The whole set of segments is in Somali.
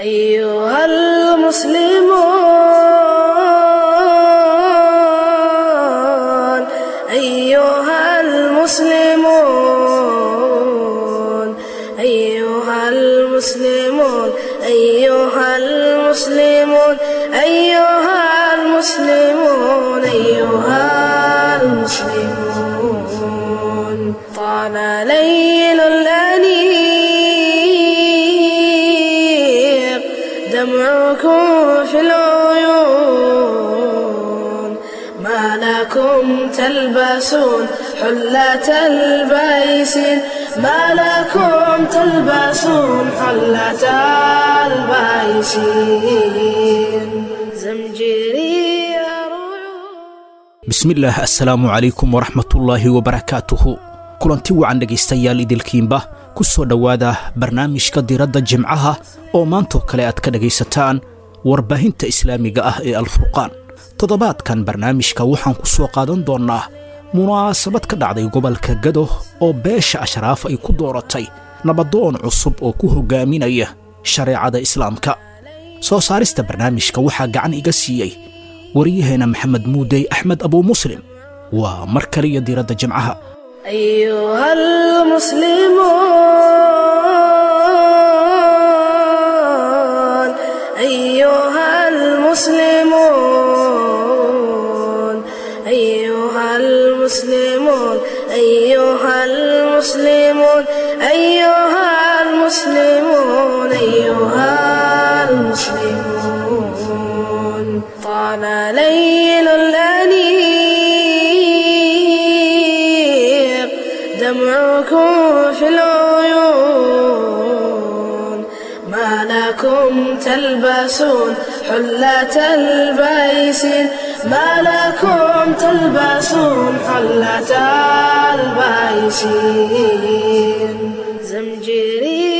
أيها المسلمون أيها المسلمون أيها المسلمون أيها المسلمون أيها المسلمون أيها المسلمون طال ليل الأنيق دمعكم في العيون ما لكم تلبسون حلة البيسين ما لكم تلبسون حلة البيسين زمجري bismillaah assalaamu calaykum waraxmatullaahi wabarakaatuhu kulanti wacan dhegaystayaal idilkiinba ku soo dhowaada barnaamijka diradda jimcaha oo maantoo kale aad ka dhegaysataan warbaahinta islaamiga ah ee alfurqaan toddobaadkan barnaamijka waxaan ku soo qaadan doonnaa munaasabad ka dhacday gobolka gado oo beesha ashraaf ay ku dooratay nabadoon cusub oo ku hoggaaminaya shareecada islaamka soo saarista barnaamijka waxaa gacan iga siiyey waryaheena maxamed muudey axmed abuu muslim waa mar kaliya diiradda jimcaha أيها المسلمون أيها المسلمون أيها المسلمون أيها المسلمون أيها المسلمون أيها المسلمون طال ليل الأنيق دمعكم في العيون ما لكم تلبسون حلة البيسين ما لكم تلبسون حلة البيسين زمجري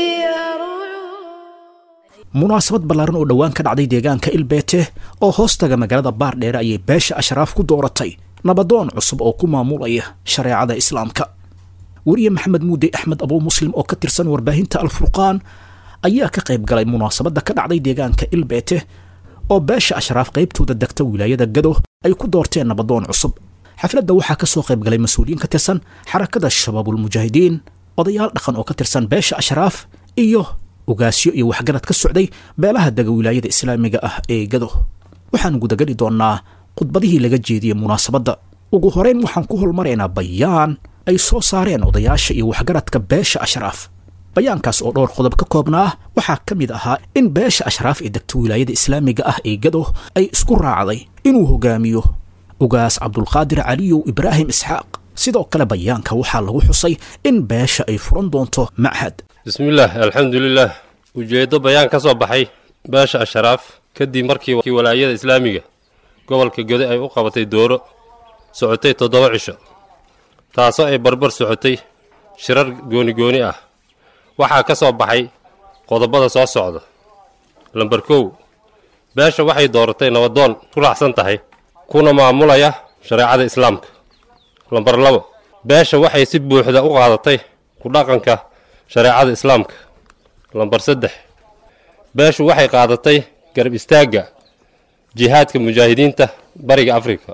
munaasabad ballaaran oo dhowaan ka dhacday deegaanka ilbeete oo hoostaga magaalada baardheere ayay beesha ashraaf ku dooratay nabadoon cusub oo ku maamulaya shareecada islaamka weriye maxamed muudey axmed abuu muslim oo ka tirsan warbaahinta alfurqaan ayaa ka qayb galay munaasabadda ka dhacday deegaanka ilbeete oo beesha ashraaf qaybtooda degta wilaayada gado ay ku doorteen nabadoon cusub xafladda waxaa ka soo qayb galay mas-uuliyiin ka tirsan xarakada shabaabulmujaahidiin odayaal dhaqan oo ka tirsan beesha ashraaf iyo ugaasyo iyo waxgarad ka socday beelaha dega wilaayada islaamiga ah ee gado waxaan gudageli doonnaa khudbadihii laga jeediyey munaasabadda ugu horeyn waxaan ku holmaraynaa bayaan ay soo saareen odayaasha iyo waxgaradka beesha ashraaf bayaankaas oo dhowr qodob ka koobnaa waxaa ka mid ahaa in beesha ashraaf ee degta wilaayada islaamiga ah ee gado ay isku raacday inuu hogaamiyo ugaas cabdulqaadir caliyow ibraahim isxaaq sidoo kale bayaanka waxaa lagu xusay in beesha ay furan doonto machad bismillaah alxamdulilaah ujeeddo bayaan ka soo baxay beesha ashraaf kadib markii walaayada islaamiga gobolka gode ay u qabatay dooro socotay toddoba cisho taasoo ay barbar socotay shirar gooni-gooni ah waxaa ka soo baxay qodobada soo socda lambar kow beesha waxay dooratay nabadoon ku raacsan tahay kuna maamulaya shareecada islaamka lambar labo beesha waxay si buuxda u qaadatay ku dhaqanka shareecada islaamka lambar saddex beeshu waxay qaadatay garab istaagga jihaadka mujaahidiinta bariga afrika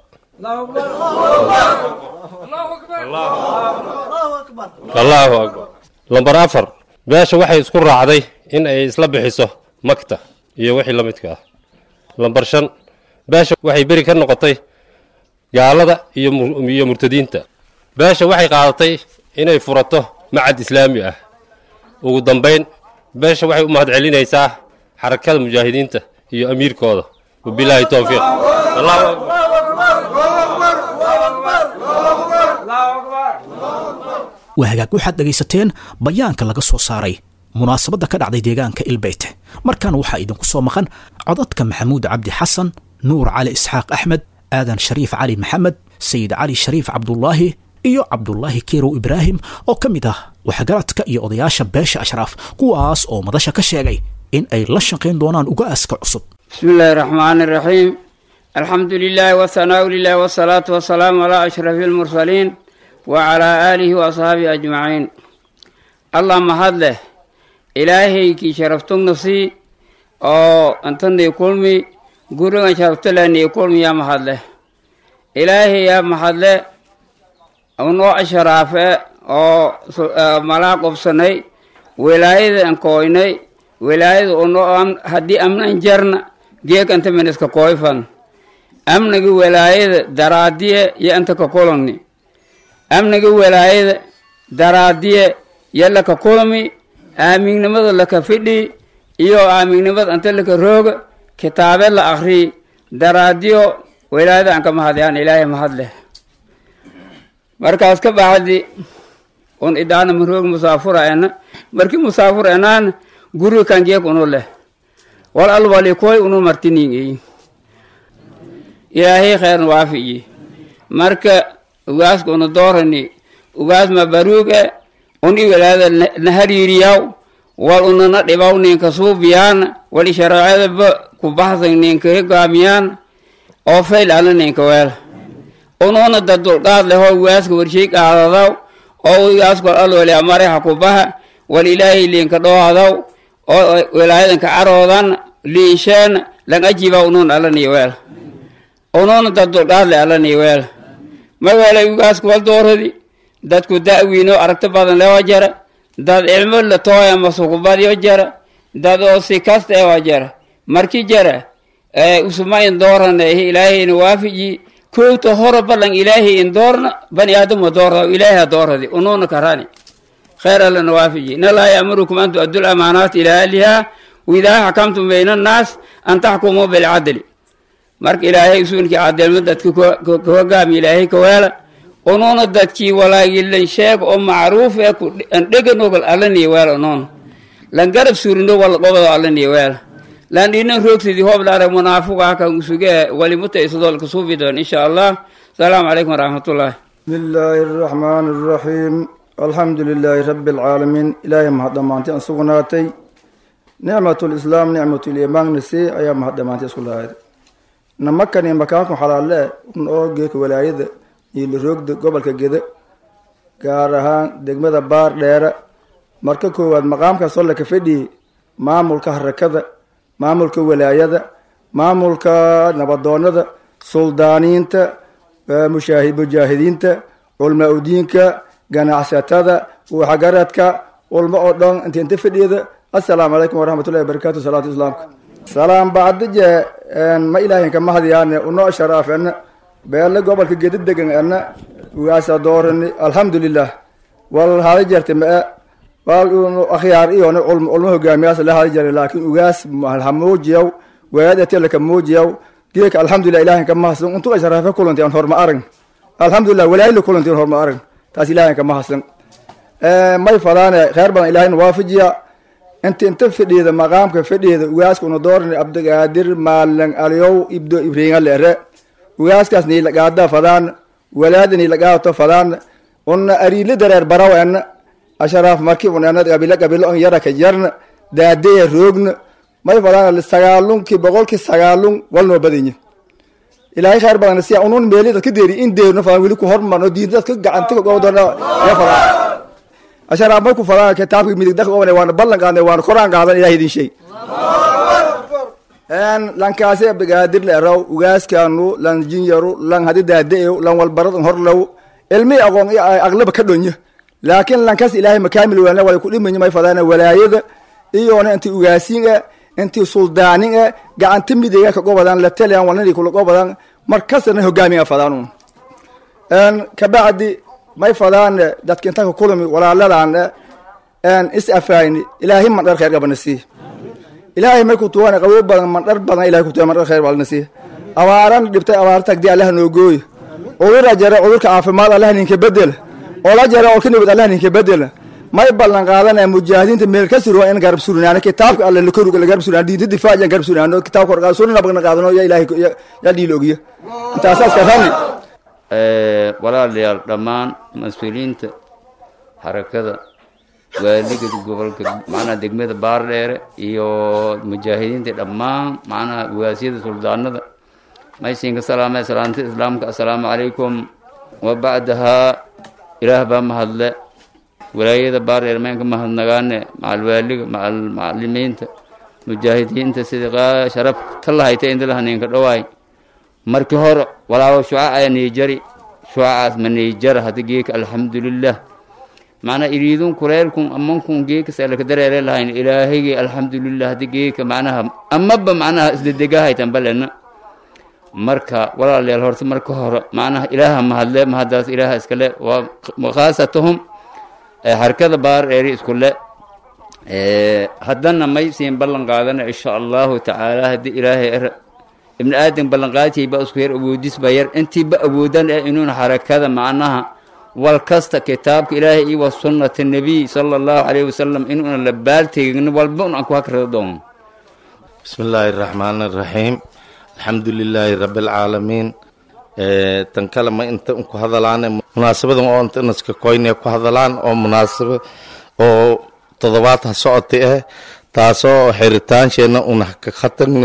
allaahu akbar lambar afar beesha waxay isku raacday in ay isla bixiso magta iyo wixii la midka ah lambar shan beesha waxay beri ka noqotay gaalada iyo murtadiinta beesha waxay qaadatay inay furato macad islaami ah ugu dambayn beesha waxay u mahad celinaysaa xarakada mujaahidiinta iyo amiirkooda wabilaahi towfiiq waa hagaag waxaad dhegaysateen bayaanka laga soo saaray munaasabadda ka dhacday deegaanka ilbeyte markaana waxaa idinku soo maqan codadka maxamuud cabdi xasan nuur cali isxaaq axmed aadan shariif cali maxamed sayid cali shariif cabdulaahi iyo cabdulaahi kerow ibraahim oo ka mid ah waxgaradka iyo odayaasha beesha ashraaf kuwaas oo madasha ka sheegay in ay la shaqayn doonaan uga-aaska cusub بسم الله الرحمن الرحيم الحمد لله والثناء لله والصلاة والسلام على أشرف المرسلين وعلى آله وأصحابه أجمعين اللهم هد له إلهي كي شرفتم نفسي oo inta nii kulmi gurigan sharabtale nii kulmi yaa mahadle ilaahay yaa mahadle unoo asharaafe oo malaa qobsanay wilaayada an kooynay wilaayada unoo haddii amnan jarna geekanta miniska kooyfan amniga wilaayada daraadiye yo anta ka kulani amniga wilaayada daraadiye yo laka kulmi aamignimada laka fidhi iyo aamignimada anta laka rooga kitaabe la akri daraadiyo wilaayada an ka mahadayaan ilaahay mahadleh markaas ka bacdi un idaana maroog musaafura ena marki musaafur enaana guri kan geek unu leh wal alwali koy unu martiningeyi ilaahay kheerna waafiyi marka ugaaska unu doorani ugaas ma baruuge un i wilaayada na hariiriyaw wal unana dhibaw ninka suubiyaana wal i shareecadaba ku baxsan ninka higaamiyaan oo fayl ana ninka weela unuuna dad dulqaad leh oo ugaaska warshay qaadadaw oo ugaasku wal alwali amare ha ku baha wal ilaahay linka dhoohadaw oo wilaayadanka caroodan liisheena lang ajiba unuun alani weela unuuna dad dulqaad leh alani weela ma weelay ugaasku wal dooradi dadku da'wiinoo aragti badan lewa jara dad cilmo la tooya masukubadyo jara dad oo si kasta ewa jara marki jara usuma in doorana ehi ilaahayna waafiji kowta horo balan ilaahay in doorna bani aadamo doorda ilaahay ha dooradi unuuna karani خير لنا وافجي إن الله يأمركم أن تؤدوا الأمانات إلى أهلها وإذا حكمتم بين الناس أن تحكموا بالعدل مرك إلهي يسونك عدل مدد كوغام إلهي كوالا ونون دتكي ولا يلا شيء أو معروف أن دقن نقول ألني ولا نون لن قرب سورندو ولا قبض ألني ولا لأن إن روكس دي هو بلا منافق هكا مسوجة ولمتى يسدول كسوفي دون إن شاء الله السلام عليكم ورحمة الله بسم الله الرحمن الرحيم الحمد لله رب العالمين إلهي مهدمانتي أنسوغناتي نعمة الإسلام نعمة الإيمان نسي أيام مهدمانتي أسكولها نمكن مكانكم حلال لا نو جيك ولايد يلي روغد قبل كجد gaarahaan degmada baar dheere marka koowaad maqaamka solle ka fadhi maamulka harakada maamulka walaayada maamulka nabadoonada suldaaniinta mushaahi mujaahidiinta culmaa udiinka ganacsatada waxgaradka ulmo oo dhan inta inta fadhiyada assalaamu calaykum waraxmatullahi wabarakatu salaatu islaamka salaam bacdije ma ilaahinka mahadiyaane unoo sharaafena beelle gobolka gedi degan ena ugaasa doorani alxamdulilah wal hada jarte ma-e wal akhyaar iyona culmo ulmo hogaamiyaas la hada jare laakin ugaas ha muujiyaw weedatelaka muujiyaw geeka alxamdulilah ilaahinka mahadsan untuga sharaafe kulanti aan horma arag alxamdulilah walaayila kulanti aan horma arag taas ilahay ka mahadsan may fadaane kheer badan ilahayna waafajiya inta inta fadhiyada maqaamka fadhiyada ugaaska una doorani abdigaadir maalan aliyow ibdo ibriinga leere ugaaskaas niilagaada fadaan walaada niilagaato fadaan una ariile dareer baraw ena asharaaf marki unena qabilo qabilo on yara ka jarna daadaya roogna may fadaan sagaalunki boqolki sagaalun walnoo badanya ilaahay khayr badan siya unun meeli dadka deeri in deerno fadaan weli ku hormarno diinta dadka gacanta ka goodona ya fadaan asharaaf marku fadaan kitaabka midig dadka obane waana ballan qaadnay waana koraan qaadan ilahay idin sheeg lankaasi abdigaadir la eraw ugaaskaanu lan jinyaru lan hadi daadaew lan walbarad horlow ilmi aqoon aqlaba ka dhonyo laakiin lankaas ilaahay makaamil weelna wala kudhimanya may fadaan walaayada iyona inti ugaasiin inti suldaanin e gacanta midiga ka gobadan la taliyan walnadi kula gobadan markasna hogaamiga fadaan kabacdi may fadaan dadka inta ka kulmi walaaladan is afayni ilaahay mandhar khayr qabana sii ilaahay markuu tuwana qabow badan mandhar badan ilahay kutuwa mandhar khayr balna sii abaaran dhibtay abaar tagdi allah noo gooy cudura jare cudurka caafimaad allah ninka bedel ola jare oo ka nabad allah ninka bedel may ballan qaadanaya mujaahidiinta meel ka suruwa in garab surinaano kitaabka alle lakoruga la garab surinaano diinta difaaciyan garab surinaano kitaabka horqaad sunna nabagna qaadano ya ilaahay ya dhiil ogiya intaasaas ka rami walaalayaal dhammaan mas-uuliyiinta xarakada waaliga gobolka macnaha degmada baardheere iyo mujaahidiinta dhammaan macnaha ugaasyada suldaanada maysinka salaamee salaanta islaamka assalaamu calaykum wa bacdahaa ilaah baa mahadle walaayada baardheere meenka mahadnagaane macal waaliga macal macalimiinta mujaahidiinta sida sharaf talahayta indalaha ninka dhawaay markii hore walaawo shuca aya niijari shucacaas ma niijara hadi geeka alxamdulilah macnaa iriidun kureerkun amankun geeka salaka dareere lahayn ilaahaygi alxamdulilah hadi geeka macnaha amaba macnaha isdedegahaytan balena marka walaalayaal horta marka hore macnaha ilaaha mahadle mahadaas ilaaha iskale waa khaasatahum harkada baar eeri iskule haddana may siin ballan qaadana insha allahu tacaala haddii ilaahay ibni aadan ballanqaadtayba isku yar awoodisba yar intiiba awoodan ee inuuna xarakada macnaha wal kasta kitaabka ilaahay iyo wa sunnata nebiy sala allahu calayhi wasalam inuuna la baalteegin walba un aan ku hakrada doono bismi illaahi araxmaani araxiim alxamdu lilaahi rabbi alcaalamiin tan kale ma inta ku hadalaan munaasabadan oo inta inaska koyne ku hadalaan oo munaasaba oo toddobaad ha socotay ah taasoo xeritaansheena una ka khatagni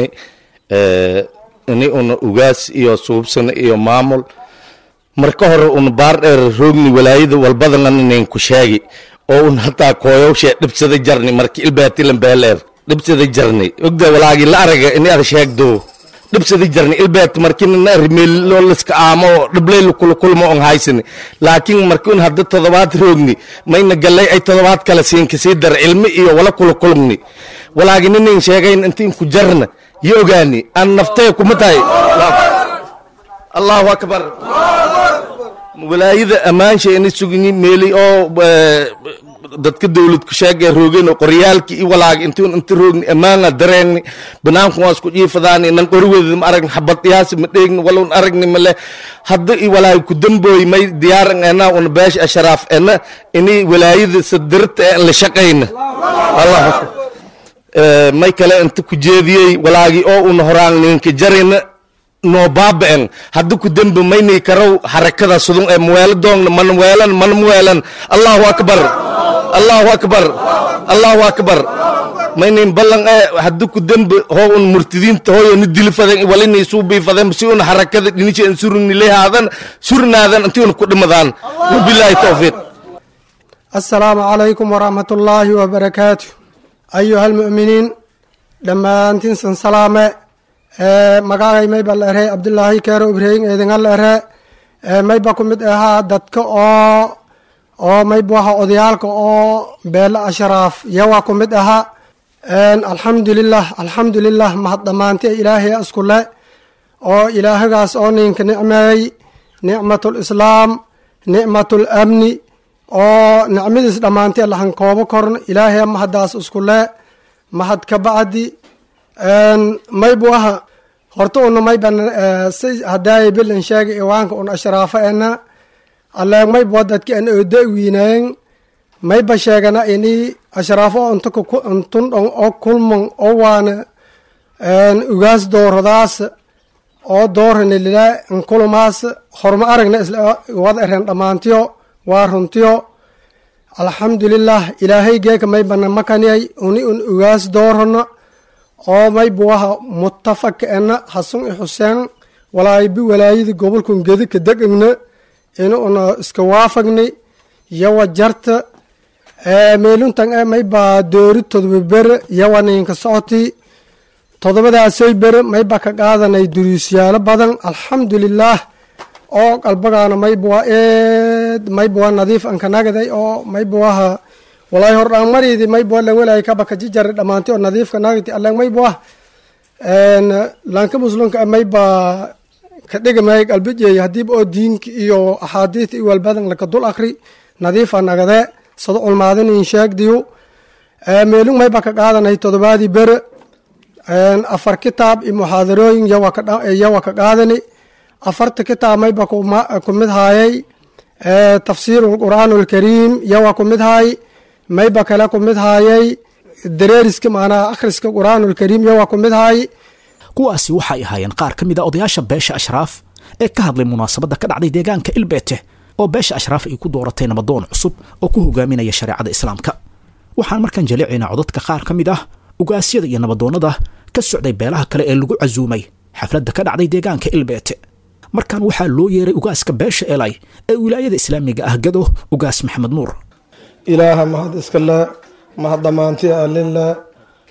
ini una ugaas iyo suubsana iyo maamul marka hore una baar dheer roogni walaayada walbadangan inayn ku sheegi oo un hataa kooyowshee dhibsada jarni marki ilbaatilan beeleer dhibsada jarni ogda walaagi la araga ini ada sheegdo dhibsada jarni ilbaat markina rimeeloo liska aamo dhibleyl kulakulma on haysani laakiin marki un hadda todobaad roogni mayna gallay ay todobaad kale siin kasii dar cilmi iyo wala kulakulmni walaagi ninayn sheegayn intiin ku jarna yo ogaani aan naftee kuma tahay allahu akbar walaayada ammaansha ini sugni meeli oo dadka dowlad ku sheegay roogeen oo qoryaalki i walaag intuun inta roogni ammaana dareegni banaanku waa isku jiifadaani nan qoriweeda ma aragni xabad yaasi ma dheegni walun aragni male hadda i walaag ku dambooy may diyaaran ena una beesha asharaaf ena ini walaayada sadirta ee la shaqayna allah may kale inta ku jeediyey walaagi oo una horaan ninka jarina noo baaba'en hadda ku dembe maynay karow xarakada sudun ee muweelo doongna mana weelan mana muweelan allahu akbar allahu akbar allahu akbar maynayn ballan ee hadda ku dembe hoo un murtidiinta hooyo ni dilifaden walinay suubiifaden si un xarakada dhinisha surni lehaadan surnaadan intii un ku dhimadaan wabilaahi towfiiq assalaamu calaykum waraxmat ullaahi wabarakaatu ayuha almu'miniin dhammaantiinsan salaame magacay mayba la ere cabdulaahi keero ibrahim eedinga la ere mayba ku mid ahaa dadka oo oo mayba waha odayaalka oo beele ashraaf yawa ku mid ahaa alxamdulilah alxamdulilah mahad dhammaanti ilaahay iskule oo ilaahagaas oo ninka nicmeey nicmatlislaam nicmatlamni oo nicmadiis dhammaanti lahan koobo korn ilaahay mahadaas iskule mahad ka bacdi maybu aha horta una mayban si hadaaya bilan sheega iwaanka un ashraafa ena alleeg mayba dadki an oda wiineen mayba sheegana ini ashraafo unta untun dhon oo kulman oo waana ugaas dooradaas oo doorani lila nkulumaas horma aragna isla wada eren dhammaantiyo waa runtiyo alxamdulilah ilaahay geeka maybana makaniyay uni un ugaas doorano oo maybuwaha mutafaka ena hasun i xuseen walaayibi walaayada gobolkun gedi ka degegna ina una iska waafagni yawa jarta meeluntan e mayba doori todoba bere yawa ninka socoti todobadaasay bere mayba ka qaadanay duruusyaalo badan alxamdulilah oo qalbagaana maybuwa eed maybuwa nadiif ankanagaday oo maybuwaha walaahi hordhaan mariidi maybuwa lan walaay kabaka jijari dhammaanti oo nadiifka nagti allan maybuwa lanka muslimka mayba ka dhigamay qalbijey hadiiba oo diinka iyo axaadiista iyo walbadan laka dul akri nadiifa nagade sada culmaadinin sheegdiyu meelung mayba ka qaadanay todobaadii bere afar kitaab iyo muxaadarooyin yawa ka qaadani afarta kitaab mayba ku mid haayay tafsiiru lqur'aan alkariim yawa ku mid haay mayba kale ku mid haayay dareeriska macnaha akhriska qur'aanulkariim yawa ku mid haay kuwaasi waxay ahaayeen qaar ka mid a odayaasha beesha ashraaf ee ka hadlay munaasabadda ka dhacday deegaanka ilbeete oo beesha ashraaf ay ku dooratay nabadoon cusub oo ku hogaaminaya shareecada islaamka waxaan markaan jaleecaynaa codadka qaar ka mid ah ugaasyada iyo nabadoonnada ka socday beelaha kale ee lagu casuumay xafladda ka dhacday deegaanka ilbeete markaan waxaa loo yeeray ugaaska beesha elay ee wilaayada islaamiga ah gado ugaas maxamed nuur ilaaha mahad iskale mahad dhammaanti alile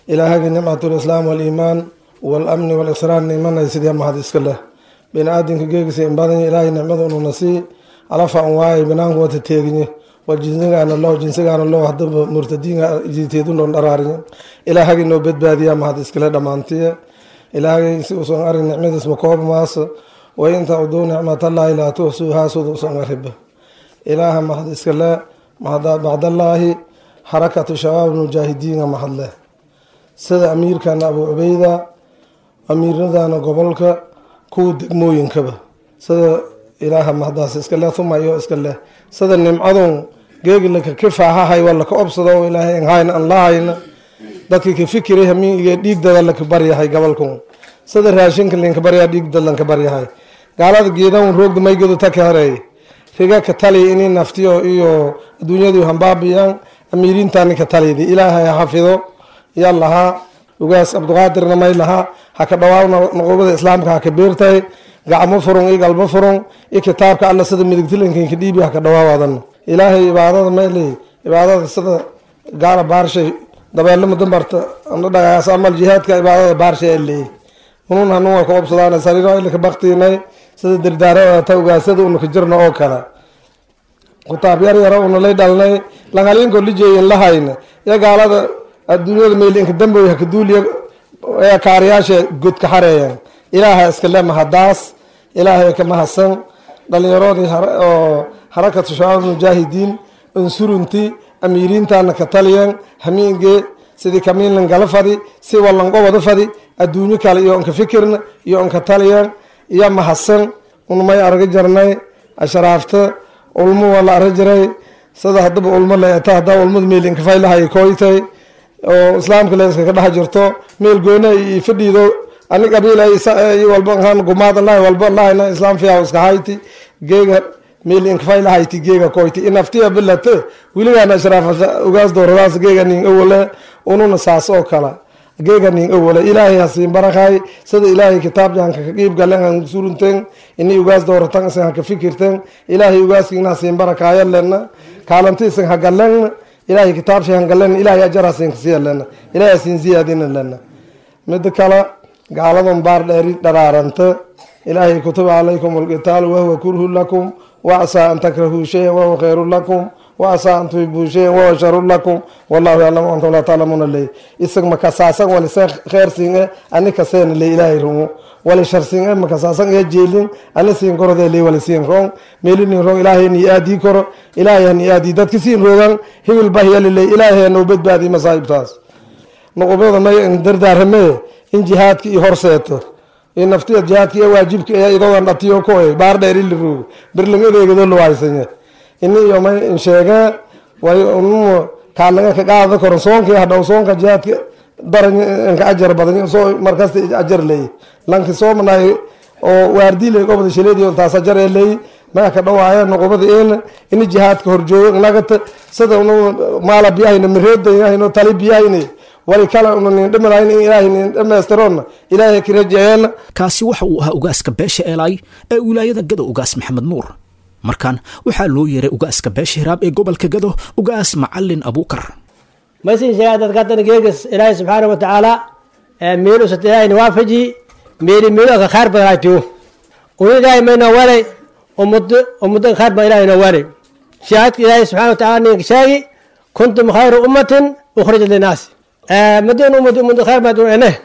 ilaahagii nicmatulislaam waliimaan walamni walisraan nimanay sidee mahad iska leh bini-aadinka geegisa in badan ilaahay nicmada ununa sii alafa an waayay banaanku wata teeginye waa jinsigaana loo jinsigaana loo hadaba murtadiinka jiteedunoo dharaariye ilaahagii noo badbaadiyaa mahad iskale dhammaantiye ilaahagay si usan arin nicmadiisba koob maasa wa inta uduu nicmatallaahi laa tuxsuuhaa sida usan ariba ilaaha mahad iskale bacdallaahi xarakatu shabaab mujaahidiinga mahadleh sida amiirkana abu cubeyda amiiradana gobolka kuwa degmooyinkaba sida ilaaha mahdaas iska leh uma iyo iska leh sida nimcadun geegilaka kifaahahay waa laka obsado ilaahay anhayn an lahayna dadka ka fikiray hamiiga dhiigdada laka baryahay gobolkan sida raashinka linka baryaa dhiigdad lanka baryahay gaalada geedan roogda maygeedu taka hareey riga ka tali inay naftiyo iyo adduunyadu hambaabiyaan amiiriintani ka taliydi ilaahay ha xafido yaa lahaa ugaas cabdiqaadirna may lahaa ha ka dhawaawna nuqubada islaamka ha ka beertahay gacmo furun iyo galbo furun iyo kitaabka alla sida midigtilankanka dhiibi ha ka dhawaawadan ilaahay ibaadada mayley ibaadada sida gaala baarshay dabeelama dambarta ana dhagaas amal jihaadka ibaadada baarshay ee leeyay unun hanun way ka obsadaan sariro ilaka baktiinay sida dardaaro ta ugaasada unaka jirna oo kale kutaab yar yaro unalay dhalnay langalinko lijeeyin lahayna iyo gaalada adduunyada meylinka damboy hakaduuliya ee kaariyaasha god ka xareeyan ilaaha iska le mahadaas ilaahay ka mahadsan dhalinyaroodii oo harakatu shabaab mujaahidiin unsurunti amiiriintana ka taliyan hamiinge sidii kamiinlan gala fadi si wallanqobada fadi adduunyo kale iyo onka fikirna iyo onka taliyan iyo mahadsan unmay arga jarnay ashraafta ulmo waa la arga jiray sida hadaba ulmo leeta hadaa ulmada meelinka faylahay koytay oo islaamka leeska ka dhex jirto meel goona iyo fadhiido ani qabiil walba ahaan gumaad lahay walba lahayna islaam fiya iska hayti geega meel inkafay lahayti geega koyti inaftiya bilate wiligaana ashraafata ugaas dooradaas geega nin awale ununa saas oo kala geega nin awale ilaahay hasiin barakay sida ilaahay kitaabjanka ka qiib galen han surunten ini ugaas dooratan isan haka fikirten ilaahay ugaaskiina hasiin barakaayo lena kaalanti isan hagalen ilaahay kitaabshay hangalen ilaahay ajar hasiin kasiya lena ilaahay hasiin ziyaadina lena mida kale gaaladan baar dheeri dharaaranta ilaahay kutiba calaykum alqitaalu wahuwa kurhu lakum wacasaa an takrahuu shayan wahuwa khayru lakum wacasaa an tuhibuu shayan wahuwa sharu lakum wallahu yaclamu antum laa taclamuuna ley isag makasaasan walise kheer siinge ani kaseena ley ilaahay rumo wali shar siinge makasaasan ee jeelin ani siin korode ley wali siin rong meelinin rong ilaahay ni aadii koro ilaahay hani aadii dadka siin rogan hibil bahyali ley ilaahay noo badbaadi masaa'ibtaas nuqubada may dardaarame in jihaadka i horseeto in naftiya jihaadka iyo waajibka ee idoodan dhatiyo koy baar dheer ili roog birling adeegado luwaysanye ini iyo may in sheege way unumo kaalaga ka qaada koro soonka hadhow soonka jihaadka daran inka ajar badan soo markasta ajar leey lanki soomanay oo waardile gobada shileediyo taas ajar ee leey maya ka dhawaaya nuqubada in ini jihaadka horjoogo nagata sida unu maala biyahayna mireedayahayno tali biyahayna wali kale una nin dhimalayn in ilaahay nin dhammaystiroonna ilaahay ka rajeeyeenna kaasi waxa uu ahaa ugaaska beesha eelaay ee wilaayada gado ugaas maxamed nuur markan waxaa loo yeeray ugaaska beesha hiraab ee gobolka gado ugaas macalin abuukar maysin sheegaa dadka haddana geegas ilaahay subxaana wa tacaala meelusat ilaahay nawaafaji meeli meeluka khayr badan ay tiyo una ilaahay maynoo walay umuddo umuddo khayr badan ilaahay noo walay shahaadka ilaahay subxana wa tacaala ninka sheegi kuntum khayra ummatin ukhrijat linnaasi مدين ومد ومد خير ما دون إنه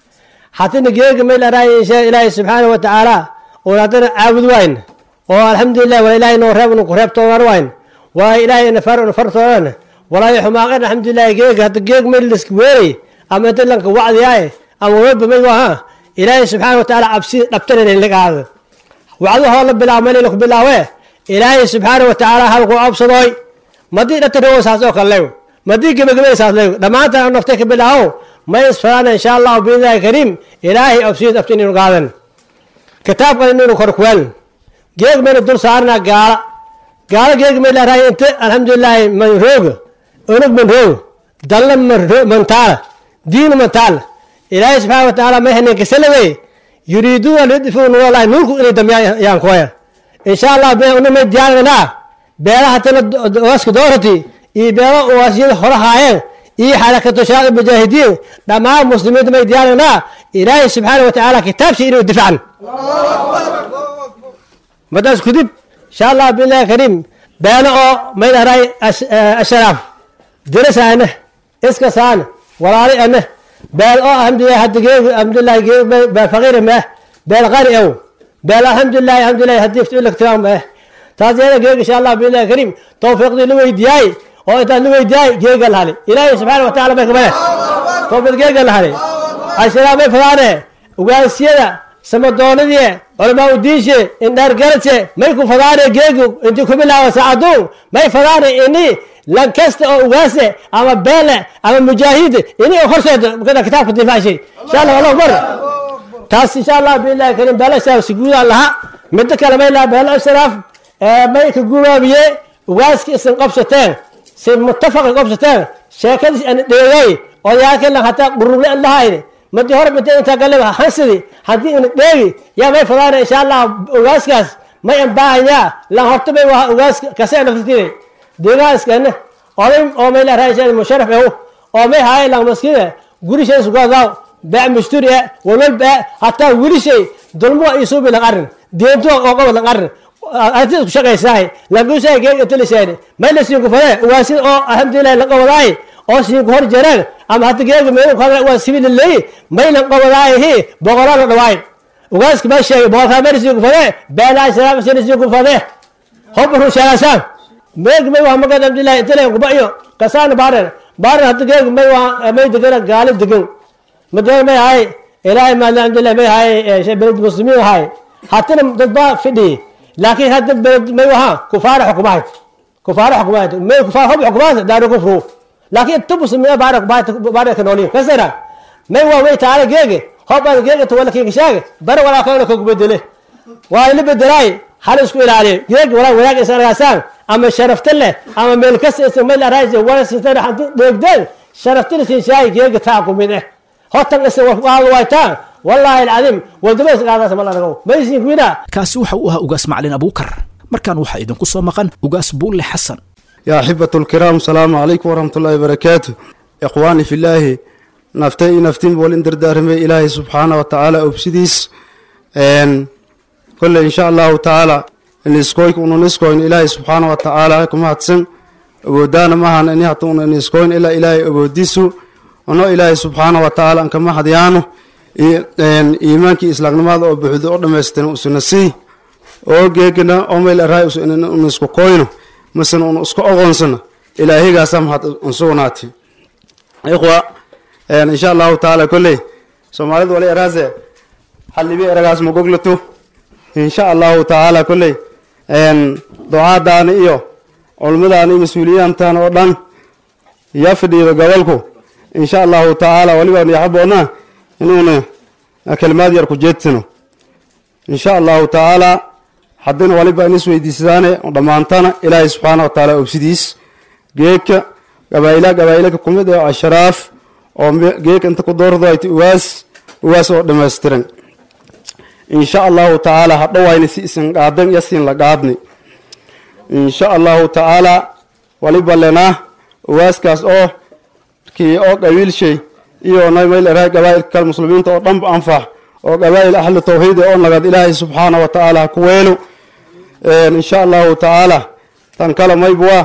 حتى جيج ميل راي إن شاء الله سبحانه وتعالى ونادر عابد وين والحمد لله ولا إله إنه رب ونقرب طوار وين وإله إن فر ونفر طوارنا ولا يحمى غير الحمد لله جيج هذا جيج ميل السكويري أما تلنك وعد ياي أما ويب من وها إله سبحانه وتعالى أبسي أبتنا لك هذا وعده الله بالله مالي لك بالله وين إله سبحانه وتعالى هلقوا أبصدوي مدينة تروس هذا كله madii gebagabaysaas leego dhammaantaan naftay ka bilaaho may isfaraana insha allahu biidnillahi kariim ilaahay absiid abti inaynu qaadan kitaabkan inaynu kor kuweel geeg maynu dul saarnaa gaala gaala geeg may leerahay inte alxamdulilaahi man rooga unug man rooga dalla man taala diinu man taala ilaahay subxaana watacaala may hanin kasalawey yuriiduuna lidfuu nuuralahi nuurku inay damyaan yaan kuwaya insha allah una may diyaarinaa beelaha tana waaska doorati iyo beelo waasyada hore haayeen iyo xarakatu shaaq mujaahidiin dhammaan muslimiinta may diyaarinaa ilaahay subxaana wa tacaala kitaabsha inuu difcan madaas kudib insha allah billahi kariim beeno oo may dharay asharaaf dirasaane iska saane walaali ane beel oo alhamdulilah hadda geegu alhamdulilah geegu beel faqiir meh beel qani ow beel alhamdulilah alhamdulilah haddii iftiilaktimaam meh taas yeeda geeg insha allah billahi kariim tawfiiqdii la weydiyaay oo intaas la weydiyaay geega lahali ilaahay subxaana wa taala may kamane tawfiiq geega lahali asharaaf may fadaane ugaansiyada samadoonadii culamaa udiinshe indhaar garadse may ku fadaane geegu intii kubilaawa saacaduun may fadaane ini lan kasta oo ugaase ama beele ama mujaahid ini horseeda kada kitaabka difacshay insha allah allahu akbar taas insha allah billahi kariim beelo ashraaf siguudaan laha midda kale may laha beelo ashraaf may ka gubaabiye ugaaska isan qabsateen si muttafaqa qabsateen sheekadiis aan dheegay odayaalkii lan hataa qurugle an lahayn madi hore mid intaa galeba hansidi haddii ina dheegi yaa may fadaana insha allah ugaaskaas may an baahanyaa lan horta may waa ugaaska kase naftirtide deegaaskana oday oo may leerahay musharaf ew oo may haay lang maskide gurishay sugadaw baa musturi e walwal baa hataa wilishay dulmuwa isuubi lang arin deentuwa oo qaba lang arin arti isku shaqaysaay langusaay geeg itilisayne may la siinku fadee ugaasida oo alxamdulilah la qabadaay oo siinku hor jareen ama hadda geega meelu kada waa sibililay may lan qabadaayihi boqolaa la dhawaay ugaaska baa sheegay boqolkaa meel siinku fadee beelaa sharaafsina siinku fadee hobru sheegaasaan meeg may waa magad abdillahi intale kuba iyo kasaan baaran baaran hadda geeg may waa may degana gaali degan madana may hay ilaahay maadna alhamdulillah may hay beled muslimiin hay hatana dad baa fidhi laakiin hadda beled may waha kufaara xukumahayd kufaara xukumahayd may kufaar hob xukumahayd daaru kufru laakiin inta muslimiina baara baara ka nooliin kasara may waa way taala geege hob aan geege tawala kiga shaage bara walaa kana ka bedele waa ila bedelaay hal isku ilaaliyo geeg walaa wanaag isaragaasaan ama sharafta leh ama meel kasta isa meel araaysa wala sitana haddu dheegdeen sharafta leh shaay geega taa ku mid eh hotan isa waa waytaan wallaahi alcadiim wadama isqaadaas ma lanago maysin kuina kaasi waxa uu ahaa ugaas macalin abuukar markaan waxaa idinku soo maqan ugaas buulle xasan يا أحبة الكرام السلام عليكم ورحمة الله وبركاته إخواني في الله نفتي نفتين بولين دردارمي إلهي سبحانه وتعالى أبسديس إن كل إن شاء الله تعالى إن إسكويك ونسكوين إلهي سبحانه وتعالى كما هتسن ودانا مهان إن يهتون إن إسكوين إلا إلهي أبوديسو ونو إلهي سبحانه وتعالى أن كما هديانو إن إيمانك إسلاق نماذا وبحث أردم يستن أسنسي oo geegana oo meel araay in isku koyno masan un isku oqoonsano ilaahaygaasa mahad unsugnaati ikhwa insha allahu tacaala kolley soomaalida wali eraase hallibi eragaas magoglato insha allahu tacaala kolley ducaadaani iyo culmadaani iyo mas-uuliyaantan oo dhan ya fadhiido gobolku insha allahu tacaala walibaan yaxaboona inuuna kelimaad yar ku jeedsano insha allahu tacaala haddina waliba in isweydiisadaane dhammaantana ilaahay subxaana wa tacaala obsidiis geedka gabaayla gabaayilaka kumid ee ashraaf oo geedka inta ku doordo ay uwaas uwaas oo dhammaystiran insha allahu tacaala hadhowayna si isin qaadan iyo siin la qaadni insha allahu tacaala waliba lenaa uwaaskaas oo kii oo qabiilshay iyo namayl erahay gabaayilka kale muslimiinta oo dhanba anfax oo qabaa'il ahlu tawxiid oo nagad ilaahay subxaana wa tacaala ku weelo insha allahu tacaala tan kale maybwa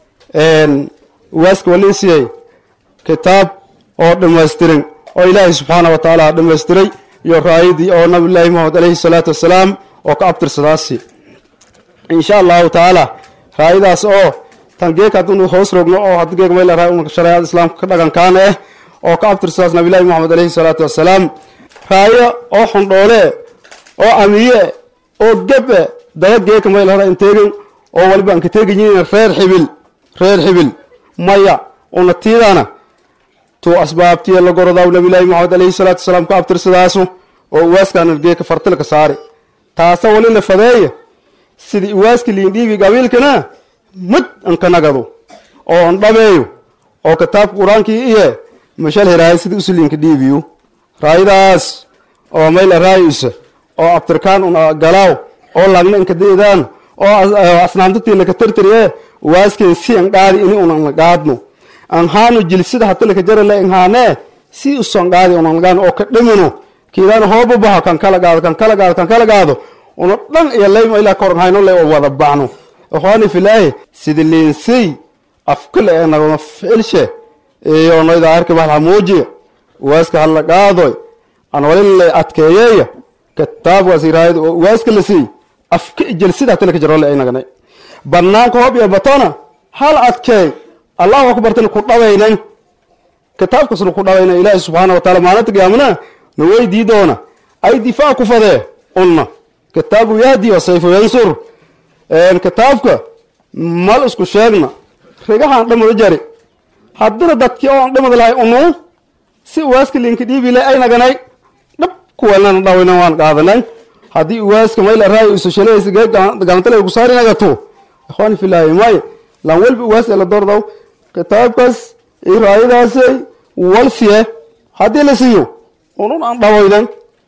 waaska waliisiyay kitaab oo dhammaystiran oo ilaahay subxaana wa tacaala dhammaystiray iyo raayadii oo nabillaahi maxamed alayhi salaatu wasalaam oo ka abtirsadaasi insha allahu tacaala raayadaas oo tan geek haddunu hoos rogno oo haddi geek mayla raay unka shareecada islaamka ka dhagankaana ah oo ka abtirsadaas nabillaahi maxamed alayhi salaatu wasalaam raayo oo xondhoole oo amiye oo gebe daba geeka mayl hora inteegin oo waliba aan ka teegayin reer xibil reer xibil maya una tiidana tu asbaabtiya la gorodaw nabilaahi maxamed alayhi salaatu wasalaam ka abtirsadaasu oo uwaaskaana geeka fartilka saari taasa wali la fadeeya sidii uwaaski liindhiibi gabiilkana mid an ka nagado oo an dhameeyo oo kitaabka qur-aankii iye mashal heraay sidii usuliinka dhiibiyo raayadaas oo mayl araayisa oo abtirkaan un galaaw oo lagna inka deedaan oo asnaamtatii laka tirtiriye waaskeen si an qaadi ini unan qaadno anhaanu jilsida hatilaka jarale inhaanee si uson qaadi unangaan oo ka dhimino kiidaan hoobu baho kan kala gaado kan kala gaado kan kala gaado uno dhan iyo layma ilaa koran hayno le oo wada bacno ikhwaani filaahi sida leensey afkale ee nagama ficilshe iyo noyda arki bahal hamuujiya waaska hala qaadoy aan walin le adkeeyeeya kitaab wasiiraayad oo waaska la siiy afka jelsida hatilaka jarole ay naganay banaanka hoob iyo batona hal adkeey allahu akbartan ku dhawaynan kitaabkasna ku dhawayna ilaahi subxaana wa taala maalinta qiyaamana na weydii doona ay difaac ku fadee unna kitaabu yahdi wa sayfu yansur kitaabka mal isku sheegna rigahaan dhamada jari haddina dadkii oon dhamada lahay unu si waaska linka dhiibile ay naganay dhab kuwanana dhawaynan waan qaadanay haddii waaska mayla raayo isu shalaysa gacantale ku saari nagato ikhwaani filaahi may lan walba waas la doordaw kitaabkaas iyo raayadaasay wal siye haddii la siiyo unun aan dhawaynan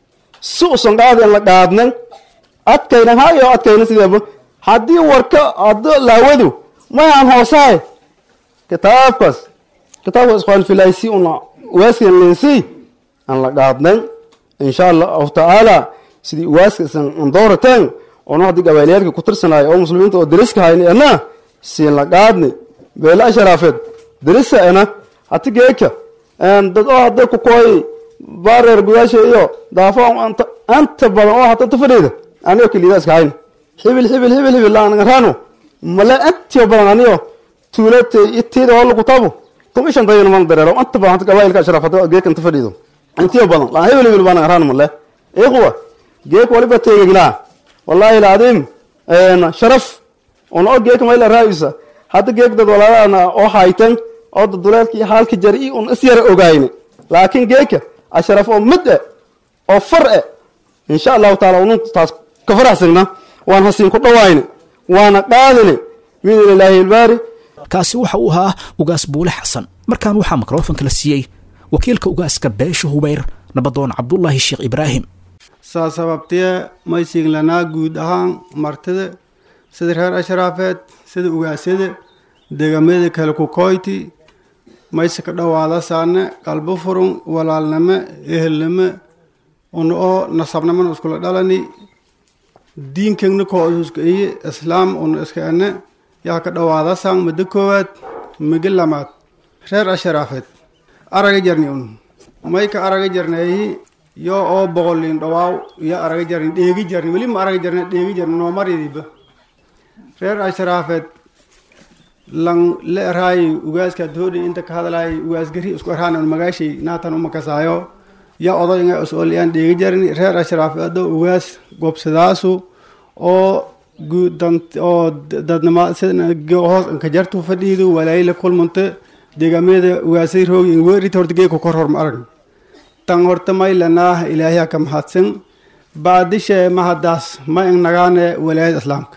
si usan qaadin la qaadnan adkaynan hayo adkaynan sideeba haddii warka haddo laawadu may aan hoosahay kitaabkaas kitaabkaas ikhwaani filaahi si una waaskan lensii aan la qaadnan insha allahu tacaala sidii waaska isan doorateen ono haddii gabaaliyaadka ku tirsanayo oo muslimiinta oo deriska hayni ena siin la qaadni beela asharaafeed derisa ena hati geeka dad oo hadda ku kooy baareer gudaasha iyo daafo anta anta badan oo hata tafadhiida anigo keliida iska hayn hibil hibil hibil hibil laan ngarano male antiyo badan aniyo tuulate itiida oo lagu tabo tum ishan dayana man dareero anta badan hata gabailka asharaafeed geeka anta fadhiido intiyo badan laan hibil hibil baan ngarano male ikhwa geek waliba teegagnaa wallaahi alcadiim sharaf una o geeka mayla raayisa hadda geek dad walaalaana oo haytan oo daduleelka iyo haalka jari un is yara ogayne laakiin geeka asharaf oo mid e oo far e insha allahu taala unun taas ka faraxsagna waan hasiin ku dhawayne waana qaadine biidn illaahi ilbaari kaasi waxa uu ahaa ugaas buule xasan markaan waxaa mikrofonka la siiyey wakiilka ugaaska beesha hubayr nabadoon cabdulaahi sheekh ibraahim saa sababtee may siiglanaa guud ahaan martida sida reer ashraafeed sida ugaasyada degamada kale ku koyti mayse ka dhowaada saane qalbo furun walaalnimo ehelnimo una oo nasabnimona iskula dhalani diinkegna koo iska iye islaam una iska ene yaa ka dhowaada saan muddo koowaad migi lamaad reer ashraafeed araga jarni un may ka araga jarneeyi yo oo boqolin dhawaaw iyo araga jarni dheegi jarni weli ma araga jarni dheegi jarni noomaridiba reer ashraafeed lan la eraayi ugaaska doodhi inta ka hadlaayi ugaas gari isku eraan un magaashay naatan umakasaayo ya odoynga is-ooliyaan dheegi jarni reer ashraafeed oo ugaas gobsadaasu oo guudant oo dadnima hoos inka jartu fadhiidu walaayla kulmunta deegaamada ugaasay roogi weerita horta geeka kor horma arag tan horta may lanaa ilaahyaa ka mahadsan baadishe mahadaas ma in nagaane walaayada islaamka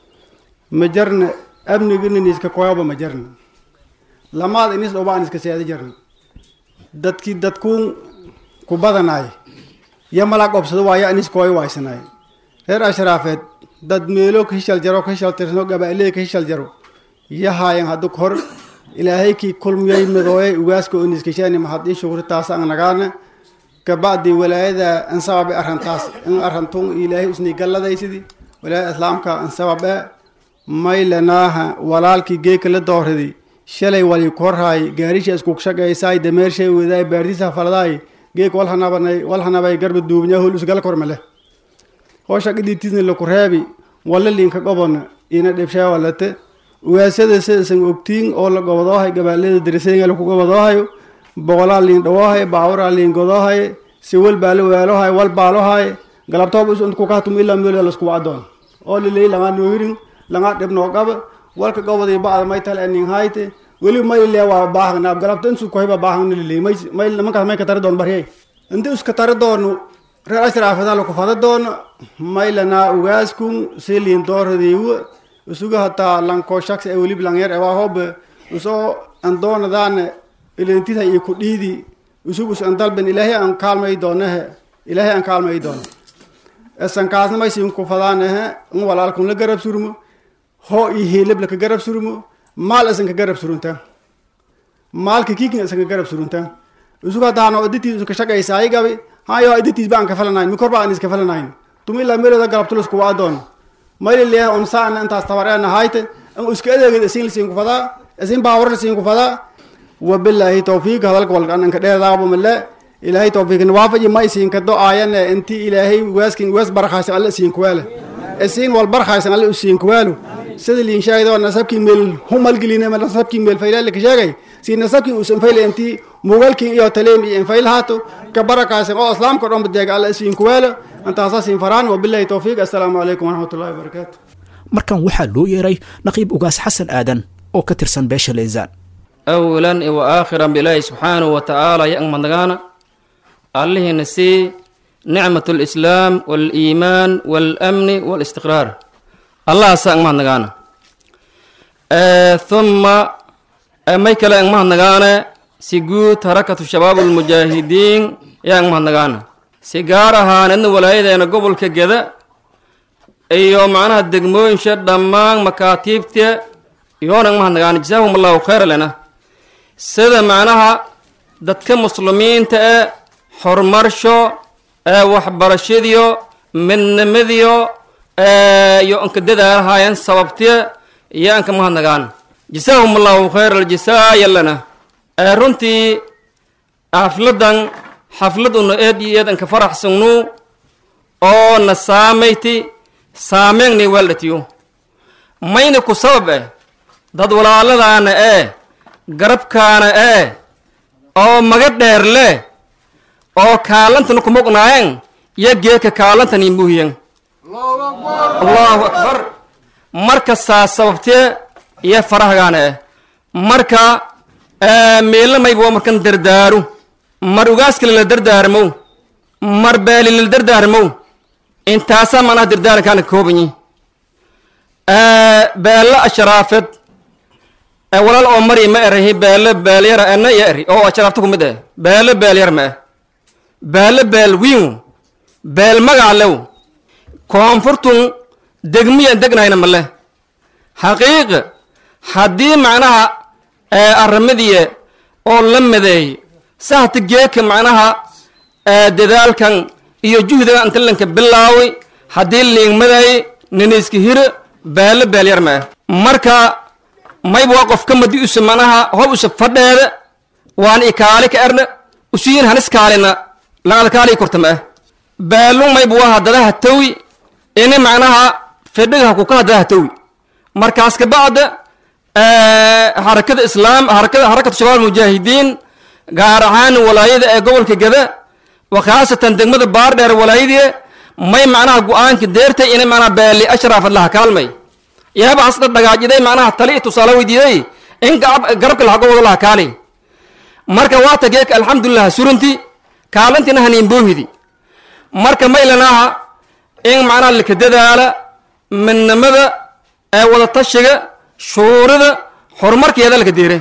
ma jarna amnigina niiska koyaba ma jarna lamaad inis dhoba aan iska seeda jarna dadkii dadkuun ku badanaay ya malaag obsado waaya inis kooyo waysanaay reer ashraafeed dad meelo ka hishal jaro ka hishal tirsano gabaaleey ka hishal jaro yahaayan haddu hor ilaahay kii kulmiyay midooyay ugaaska oo niskashaani mahadii shukri taas aan nagaana kabacdi walaayada an sababe arrantaas in arrantun ilaahay usnii galladaysidii walaayada islaamka an sababe may lanaaha walaalkii geeka la dooridi shalay wali korhaay gaarisha isku shaqaysaay dameershay wadaay baartisa faladaay geek walhanabanay walhanabay garba duubnya hol usgal kormale hoosha qiditiisna laku reebi walla liinka gobon ina dhibshaa walate ugaasada sidaisan ogtiin oo la gobadoohay gabaalada darisaynga laku gobadoohayo boqolaa liin dhawoohay baawaraa liin godoohay siwal baalo waalohay wal baalohay galabtooba isuntkukahtum ilaa meelda laskuwa adoon oo lilay langaa noohirin langaa dhibnoo qaba walka gobadii bacda may tale nin hayte weli may lilee waa baahagna galabta insu kohiba baahagna lilay may may nimankaas may ka tari doon baryay inti iska tari doono reer ashraafada laku fada doono may lanaa ugaaskun si liin dooradiiwa isuga hataa lanko shaks e welib lanyer ewaa hobe usoo andoonadaane ilintita iyo ku dhiidi usugus an dalben ilaahay an kaalmay doonehe ilaahay an kaalmay doono esankaasna maysin ku fadaanehe in walaalkun la garab surmo hoo iyo hilib laka garab surmo maal isan ka garab surunta maalka kiikin isaga garab suruntan isuga daano iditiis iska shaqaysaay gabi hayo iditiis baan ka falanayn mikor baan iska falanayn tumi ilaa meelooda galabtulis kuwa adoon mayli leeh on saan intaas tabareena hayte an iska adeegid isin lisiin ku fadaa isin baawar lisiin ku fadaa wabilaahi tawfiiq hadalka walkan anka dheedaabo male ilaahay tawfiiqin waafaji ma isiin ka do-aayane inti ilaahay weeskin wees barakaysan alle isiin kuweele isiin wal barakaysan alle isiin kuweelu sida liin sheegay nasabkii meel humalgeline nasabkii meel faylaale ka sheegay si nasabkii uusan fayle inti mugalkii iyo taleem iyo infayl haato ka barakaysan oo islaamka dhan badeega alle isiin kuweele intaasaa siin faraan wabilaahi tawfiiq assalaamu calaykum waraxmatullahi wabarakaatu markan waxaa loo yeeray naqiib ugaas xasan aadan oo ka tirsan beesha leysaan awalan wa aakhiran bilaahi subxaanahu wa tacaala yang madnagaana allihina sii nicmat lislaam waliimaan walamni walistiqraar allahaasa ang mahadnagaana thumma may kale ang mahadnagaane si guud harakatu shabaab almujaahidiin yaa ang mahadnagaana si gaar ahaaneedna walaayadeena gobolka geda iyo macnaha degmooyinsha dhammaan makaatiibta iyoona ang mahadnagaana jasaahum allahu khayra lena sida macnaha dadka muslimiinta e horumarsho ee waxbarashadiyo midnimadiyo iyo anka dadaalahaayeen sababtiya iyo anka mahadnagaan jasaahum allahu khayr aljasaa yallana runtii xafladan xaflad una eed iyo eed anka faraxsagnu oo na saamayti saameynni weeldhatiyo mayna ku sabab eh dad walaaladaana ee garabkaana ee oo maga dheer leh oo kaalantana ku muqnaayeen iyo geeka kaalantani muhiyan allahu akbar marka saa sababtee iyo farahgaana eh marka meelamayba waa markan dardaaru mar ugaaskale la dardaarmow mar beeli la dardaarmow intaasaa manaha dardaarankaana koobanyi beella ashraafed walaal oo mari ma erahi beele beelyara ena iyo eri oo ashraafta ku mid eh beele beelyar ma eh beele beel wiin beel magac lew koonfurtun degmiyan degnayna male xaqiiq haddii macnaha arrimadiye oo la madeey sahta geeka macnaha dadaalkan iyo juhdiga intalanka bilaaway haddii liingmaday niniiska hire beele beelyar ma ah marka mayba waa qofka madi usa macnaha hob usa fadheeda waan ikaali ka erna usiyin hanis kaalina langalkaali korta ma ah beelu mayba waa hadadaha tawi ini macnaha fidhiga kuka hadadaha tawi markaas kabacda harakada islaam harakada harakatu shabaab mujaahidiin gaar ahaan walaayada ee gobolka gada wa khaasatan degmada baardheer walaayadii may macnaha go-aanka deertay inay macnaha beeli ashraafad laha kaalmay yaaba hasda dhagaajiday macnaha tali tusaale weydiiday in garabka lahago wado laha kaali marka waata geeka alxamdulilah suranti kaalantina haniinboohidi marka maylanaha in macnaha laka dadaala midnimada ee wadatashiga shuurida horumarkeeda laka deere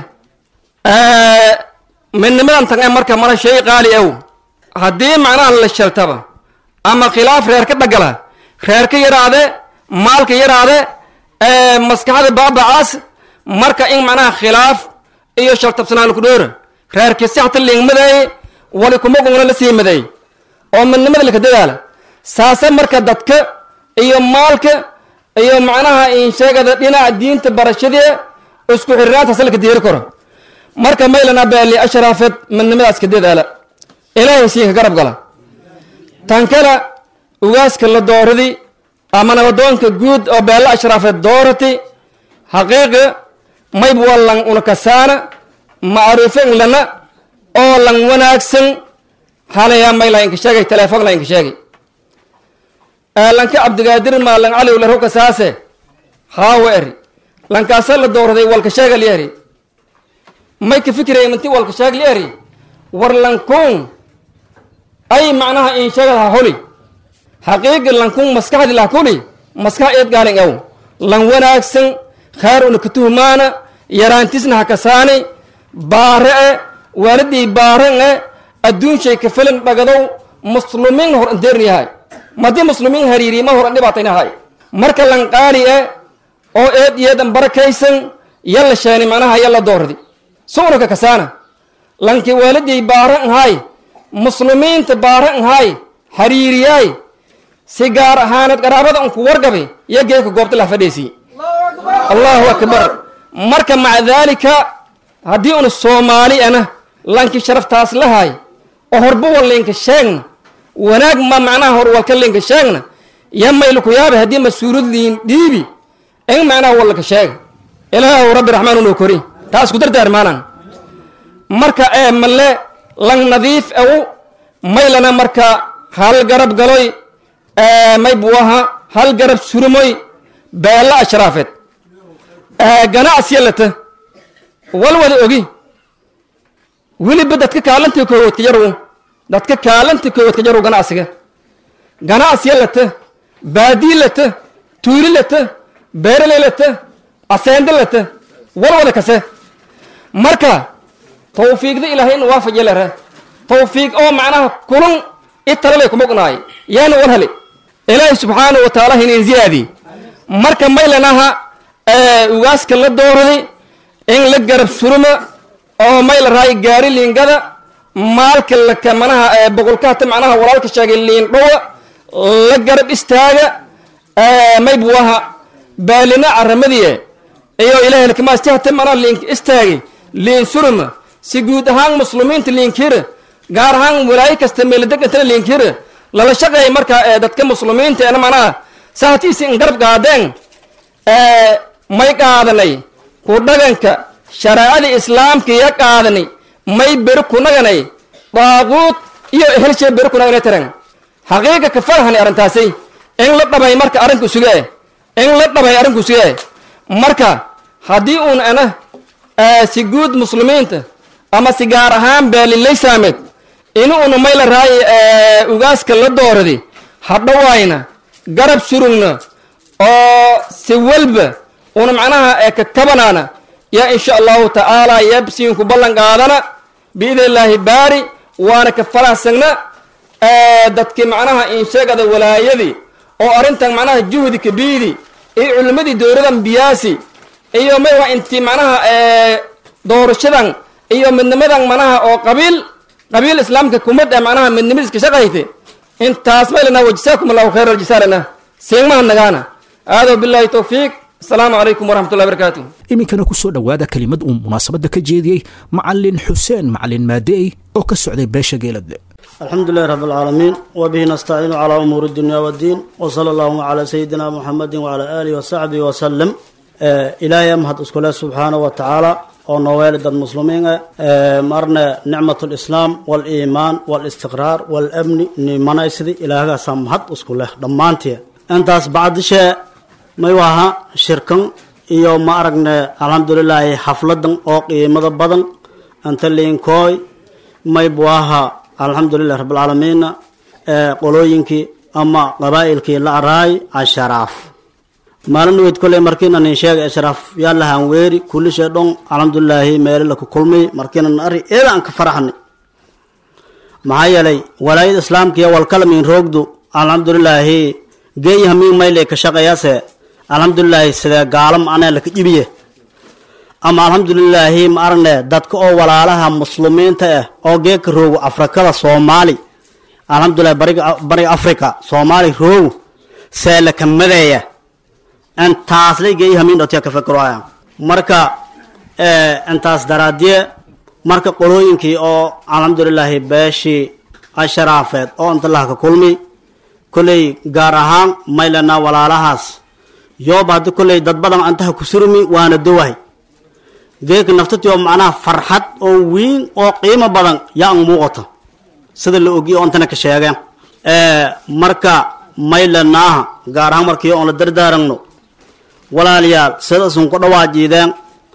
midnimadan tan ee marka mara shay qaali ow haddii macnaha la shaltaba ama khilaaf reer ka dhagala reer ka yaraade maalka yaraade maskaxda baabacaas marka in macnaha khilaaf iyo shaltabsanaan ku dhoora reerkii si hata liingmadeey wali kuma gungna la sii madeey oo midnimada laka dadaala saase marka dadka iyo maalka iyo macnaha insheegada dhinaca diinta barashadee isku xiriraantaas laka diiri karo marka maylana beeli ashraafeed midnimadaas ka dadaala ilaahay siinka garab gala tan kale ugaaska la dooradi ama nabadoonka guud oo beella ashraafeed doorati xaqiiqi mayb waa lan unakasaana macruufin lana oo lan wanaagsan halayaa may lainka sheegay teleefon lainka sheegay lanka cabdigaadir maa lan cali la roka saase haawa eri lankaasa la dooraday walka sheegal eri may ka fikiraya manti walka sheegal eri war lankun ay macnaha in sheegad ha holi xaqiiqi lankun maskaxdi lah kuli maskax eed gaalin aw lan wanaagsan khayr una katuhumaana yaraantisna ha kasaani baare e waalidii baaren e adduun shay ka filan dhagadow muslumiin hor andeerni yahay madii muslimiin hariiriima hor an dhibaatayna yahay marka lan qaali e oo eed iyeedan barakaysan yalla sheeni macnaha yalla doordi su'naka kasaana lanki waaliday baara nhay muslimiinta baara nhay xiriiriyaay si gaar ahaaneed qaraabada unku wargabe iyo geeka goobta lah fadhiisi allahu akbar marka maca daalika haddii una soomaali ana lanki sharaftaas lahay oo horba wallinka sheegna wanaag ma macnaha hor walka linka sheegna ya maylaku yaabe haddii mas-uulad liin dhiibi in macnaha wallaka sheega ilaahu rabbi raxmaan unoo kori taa isku dardaarmaanan marka ee malle lang nadiif aw maylana marka hal garab galoy may buaha hal garab surumoy beella ashraafeed ganacsiya lata walwada ogi weliba dadka kaalanta koowaad ka yarow dadka kaalanta koowaad ka yarow ganacsiga ganacsiya lata baadii lata tuuli lata beeraley lata aseende lata walwada kase marka tawfiiqda ilaahay in waafajiya lera tawfiiq oo macnaha kulun i talalay kuma ognaay yaana war hale ilaahay subxaanahu wa tacaala hinin ziyaadi marka maylanaha ugaaska la dooraday in la garab suruma oo mayla raay gaari liingada maalka laka manaha boqolkaata macnaha walaalka sheegay liin dhowa la garab istaaga may buaha baalina caramadiye iyo ilaahay lakamaastihata manaa liin istaagay liin suruma si guud ahaan muslimiinta liinkira gaar ahaan walaayo kasta meeladegantana liinkira lala shaqeeya marka dadka muslimiinta ena manaha sahatiisi in garab qaadeen may qaadanay ku dhaganka shareecada islaamka iya qaadanay may beri kunaganay daaquud iyo helshe beri kunaganay taran xaqiiqa ka farahani arrintaasi in la dhabay marka arrinku suge in la dhabay arrinku suge marka haddii uun ana si guud muslimiinta ama si gaar ahaan beelilay saameed inu una mayla raay ugaaska la dooradi hadhawayna garab surugna oo si walba una macnaha ka kabanaana yaa insha allahu tacaala yabsiinku ballan qaadana biidn illaahi baari waana ka faraxsagna dadkii macnaha insheegada walaayadii oo arrintan macnaha juhdi kabiidi iyo culimmadii dowladan biyaasi iyo may waa intii macnaha doorashadan iyo midnimadan manaha oo qabiil qabiil islaamka kumad ee macnaha midnimadiiska shaqayte intaas maylana wajisaakum allahu khayra aljisaalana seegmaha nagaana aado billahi towfiiq asalaamu calaykum waraxmat ullahi barakaatu iminkana ku soo dhowaada kelimad uu munaasabadda ka jeediyey macalin xuseen macalin maadeey oo ka socday beesha geeladle الحمد لله رب العالمين وبه نستعين على أمور الدنيا والدين وصلى الله على سيدنا محمد وعلى آله وصحبه وسلم آه إلهي مهد اسكوله سبحانه وتعالى oo nooweel dad muslimiin ah marna nicmat lislaam waliimaan walistiqraar walamni nimanaysidi ilaahagaasaa mahad isku leh dhammaantii intaas bacdishee may waha shirkan iyo ma aragne alxamdulilaahi xafladan oo qiimada badan anta liinkooy may buaha alxamdulilah rabbilcaalamiina qolooyinkii ama qabaa'ilkii la araay asharaaf maalin weyd koley markiinan in sheegay ashraaf yaa lahaan weeri kullishe dhon alxamdulilaahi meele laku kulmay markiinan ari eeda aan ka faraxnay maxaa yeelay walaayada islaamkiya walkalamin roogdu alxamdulilaahi geeyaha mii mayle ka shaqeeyase alxamdulilaahi sidee gaalam anee laka jibiye ama alxamdulilaahi ma aragne dadka oo walaalaha muslimiinta ah oo geeka roogu afrikada soomaali alxamdulilahi bariga bariga africa soomaali roogu see laka madeeya intaas laygey hamiin dhotya ka fikroaya marka intaas daraadiye marka qolooyinkii oo alxamdulilaahi beeshii asharaafeed oo inta laha ka kulmi kolley gaar ahaan maylana walaalahaas yooba haddi kolley dad badan intaha ku surmi waana dowahay geeka naftatio macnaha farxad oo weyn oo qiimo badan yaa ang muuqato sida la ogiye oo intana ka sheegeen marka maylanaaha gaar ahaan markii oon la dardaaragno walaalayaal sida isun ku dhawaajiideen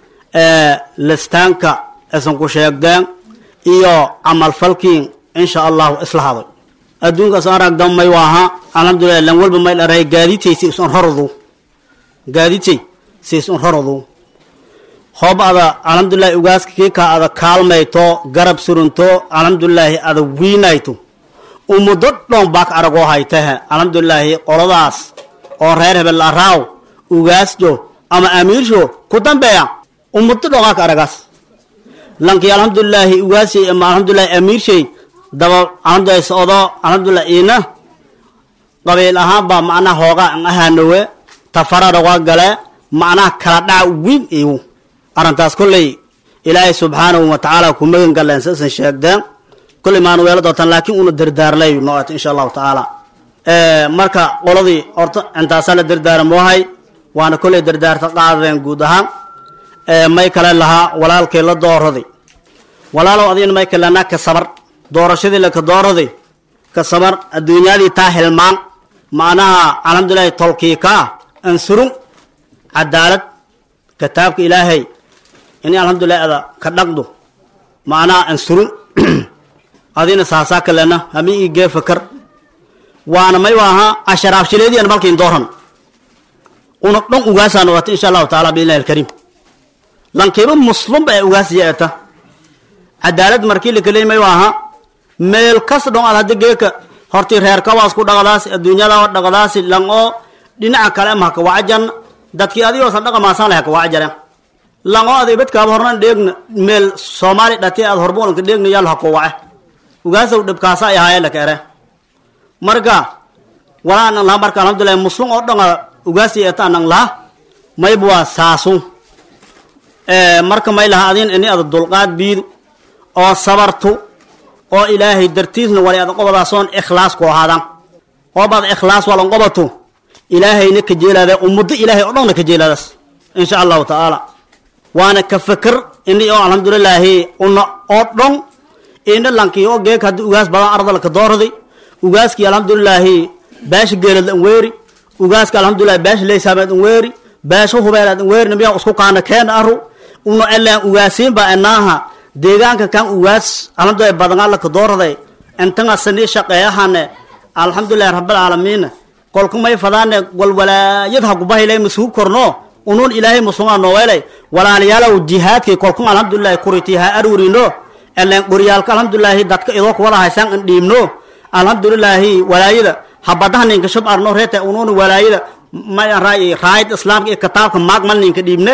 listaanka isun ku sheegdeen iyo camalfalkiin insha allahu islahaday adduunkaas aragdan may waaha alxamdulilah lan walba may dharay gaaditay si isun rorodu gaaditay si isun rorodu hoob ada alxamdulilahi ugaaska kiika ada kaalmayto garab surunto alxamdulilaahi ada wiinayto umudo dhon baak aragoo haytahe alxamdulilaahi qoladaas oo reer hebel araaw ugaasjo ama amiirsho ku dambeeya umudo dhongaaka aragaas lankii alxamdulilaahi ugaasi ama alxamdulilahi amiirshay daba alxamdulilahi socdo alxamdulilah iina qabiil ahaan baa macnaha hooga an ahaanowe tafarada waa gale macnaha kala dhaca weyn iyu arrintaas kolley ilaahay subxaanahu wa tacaala ku magan galeen sasan sheegdeen kolley maanu weelo doontaan laakiin una dardaarlay noot insha allahu tacaala marka qoladii horta intaasaa la dardaaramohay waana kolley dardaarta qaadadeen guud ahaan may kale lahaa walaalkii la dooraday walaalow adigna may kalenaa ka sabar doorashadii laka dooraday ka sabar adduunyadii taa hilmaan macnaha alxamdulilahi tolkiikaa ansurun cadaalad kitaabka ilaahay ini alxamdulilahi ada ka dhaqdo macnaha ansurun adina saasaa kalena hami ii gee fakar waana may waaha asharaafshileediyan malkiin dooran una dhan ugaasaan wata insha allahu taala biidnillahi alkariim lankiiba muslumba ee ugaasiya eta cadaalad markii lakaley may waaha meel kas dhon ad haddi geeka horti reerkawaas ku dhaqdaasi adduunyada dhaqdaasi lang oo dhinaca kale ma haka wacajan dadkii adigoosan dhaqamaasaan leh haka wacajaren lang oo ad ibadkaaba hornan dheegna meel soomaali dhati aad horbuulanka dheegna yaal hako wace ugaasow dhibkaasa ay ahaayeen laka ere marka walaa nang laha marka alxamdulilahi muslim oo dhanga ugaasi eta nang laha mayba waa saasun marka may laha adin ini ada dulqaad biidu oo sabartu oo ilaahay dartiisna wali ada qobadaasoon ikhlaas ku ahaadan oobaad ikhlaas walan qobato ilaahayna ka jeelaada ummaddo ilaahay oo dhanna ka jeelaadaas insha allahu tacaala waana ka fikir ini oo alxamdulilaahi una oo dhan ina lankii oo geek haddii ugaas badan ardal ka doorday ugaaskii alxamdulilaahi beesha geelad an weeri ugaaska alxamdulilahi beesha leysaameed an weeri beesha hubeelaad an weeri namiyaa isku kaana keena aru una elaan ugaasiin baa enaaha deegaanka kan ugaas alxamdulilahi badanaa laka doorday intanga sanii shaqeeyahane alxamdulilahi rabbilcaalamiin kolka may fadaane walwalaayad hakubahaylay masuug korno unuun ilaahay musugaa nooweelay walaalayaalow jihaadkii kolkun alxamdulilahi kuriti ha arurino eleen qoryaalka alxamdulilaahi dadka idoo kuwada haysaan an dhiibno alxamdulilaahi walaayada habadaha ninka shub arno reeta unuun walaayada may raayid islaamka iyo kitaabka maagmal ninka dhiibne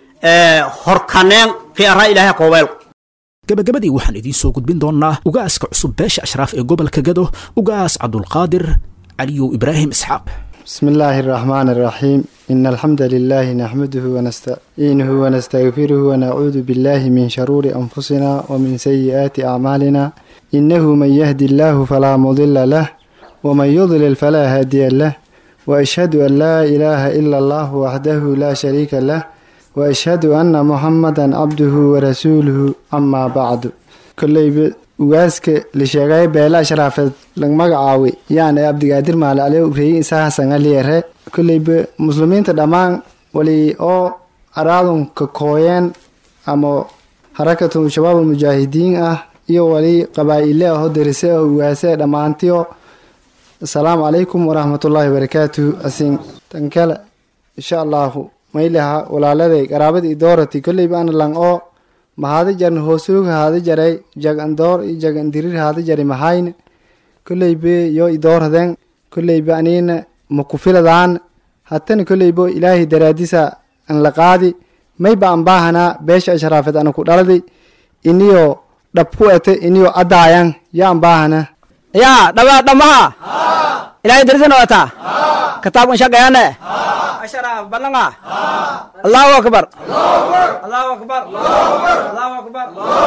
horkaneen kii araa ilaahay kooweel gabagabadii waxaan idiin soo gudbin doonnaa ugaaska cusub beesha ashraaf ee gobolka gado ugaas cabdulqaadir caliyow ibraahim isxaaq بسم الله الرحمن الرحيم إن الحمد لله نحمده ونستعينه ونستغفره ونعوذ بالله من شرور أنفسنا ومن سيئات أعمالنا إنه من يهدي الله فلا مضل له ومن يضلل فلا هادي له وأشهد أن لا إله إلا الله وحده لا شريك له وأشهد أن محمدا عبده ورسوله أما بعد كل ugaaska la sheegay beela ashraafeed lag magacaawi yaana abdigaadir maale ale ubreeyey isaha sangaliyare kolleyba muslimiinta dhammaan wali oo araadunka kooyeen ama harakatu shabaab almujaahidiin ah iyo wali qabaa-ile aho darise ah ugaase dhammaantiyo asalaamu calaykum waraxmatullaahi wabarakaatuhu asin tankale insha allahu maylaha walaaladay qaraabadii doorati kolleyba ana lang oo mahadi jarn hoosoog haadi jaray jag andoor i jag andirir haadi jari mahayne kolleybe yo idoorhaden kolleybe anina makufiladaan hatana kolleybo ilaahay daraadisa an la qaadi mayba an baahanaa beesha ashraafeed ana ku dhaladi iniyo dhab ku ete iniyo adaayan ya an baahana yaa dhaba dhamaha ilaahay darisana wata kitaabkan shaqeeyane asharaaf balanga allahu akbar allahu akbar allahu akbar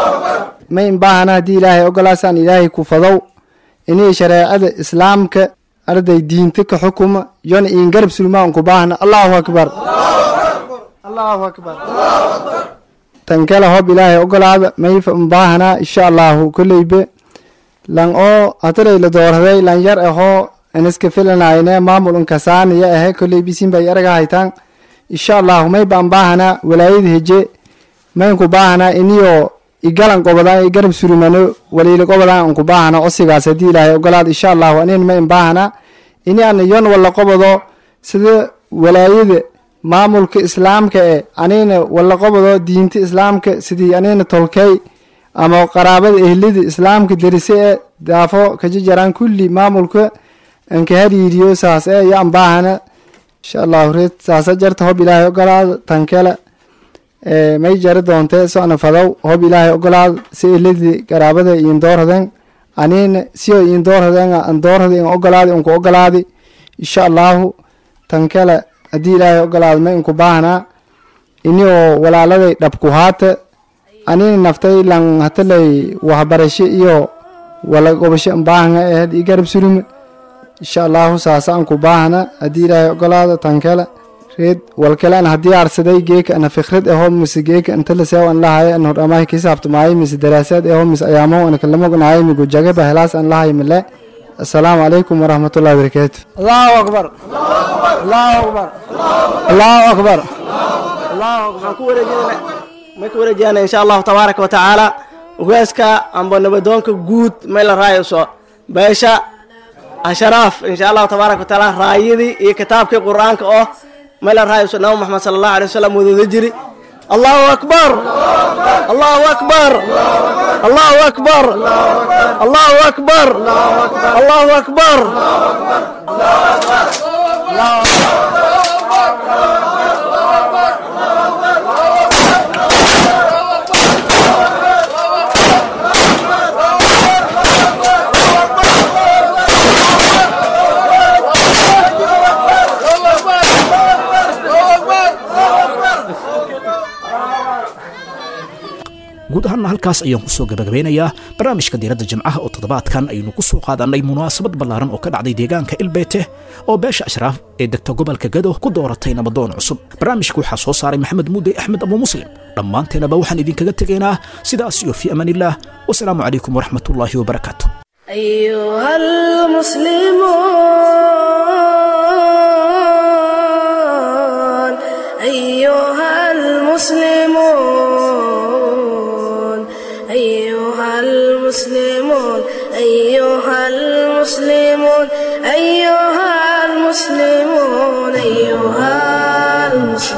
may in baahana haddii ilaahay ogolaasaan ilaahay ku fadow iniyo shareecada islaamka arday diinta ka xukuma yona in garab sulmaan ku baahna allahu akbar allahu akbar tan kale hob ilaahay ogolaada may n baahanaa insha allahu kolleybe lan oo hataday la doorhaday lan yar ahoo iniska filanayne maamul unkasaaniya ahe kolley bisin bay araga haytaan insha allahu may baan baahanaa walaayada heje maynku baahanaa iniyo igalan qobadaan igarab surumano waliila qobadaan unku baahana osigaas haddii ilaahay ogolaad insha allahu anin mayn baahanaa ini ana yon walla qobado sida walaayada maamulka islaamka e anina walla qobado diinta islaamka sidii anina tolkey ama qaraabada ehlida islaamka darise e daafo kajajaraan kulli maamulka anka hariiriyo saas e yaan baahana insha allahu reed saasa jarta hob ilaahay ogolaada tankele may jari doonte socna fadow hob ilaahay ogolaad si ilidii garaabada iin doorhaden aniina siyo iin doorhaden an doorhada in ogolaadi unku ogolaadi insha allahu tan kale haddii ilaahay ogolaad ma inku baahnaa ini oo walaaladay dhabku haata anina naftay lan hatalay waxbarasho iyo wala gobasho baahanga ahed i garab surime insha allahu saasa anku baahna haddii ilaahay ogolaado tan kale reed walkale an haddii arsaday geeka ana fikrad aho mise geeka inta laseew an lahayo an hordhamahay kisaabtamaayo mise daraasaad aho mise ayaamo ana kalamognahayo migu jagaba helaas an lahayo mile assalaamu calaykum waraxmatullahi wabarakaatu allahu akbar allahu akbar allahu akbar allahu akbar ku wareejinayna may ku wareejiyana insha allahu tabaaraka watacaala ugaaska amba nabadoonka guud may la raayayso beesha asharaaf insha allahu tabaaraka watacaala raayadii iyo kitaabkii qur-aanka oo may la raayayso nabi maxamed sala allahu alay wasalam wadada jiri allahu akbar allahu akbar allahu akbar allahu akbar allahu akbar guud ahaanna halkaas ayaan kusoo gabagabeynayaa barnaamijka diiradda jimcaha oo toddobaadkan aynu ku soo qaadannay munaasabad ballaaran oo ka dhacday deegaanka ilbeete oo beesha ashraaf ee degta gobolka gado ku dooratay nabadoon cusub barnaamijka waxaa soo saaray maxamed muudey axmed abu muslim dhammaanteenaba waxaan idinkaga tegaynaa sidaas iyo fii amaanillaah wasalaamu calaykum waraxmatullaahi wabarakaatu أيها المسلمون أيها المسلمون أيها المسلمون أيها المسلمون أيها المسلمون أيها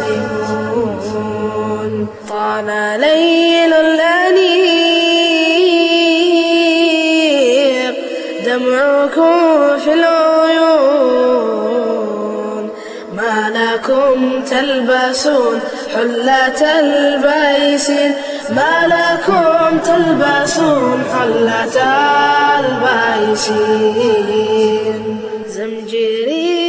المسلمون طال ليل الأنيق دمعكم في العيون ما لكم تلبسون حلة البيسين ما لكم تلبسون حلة البيسين زمجري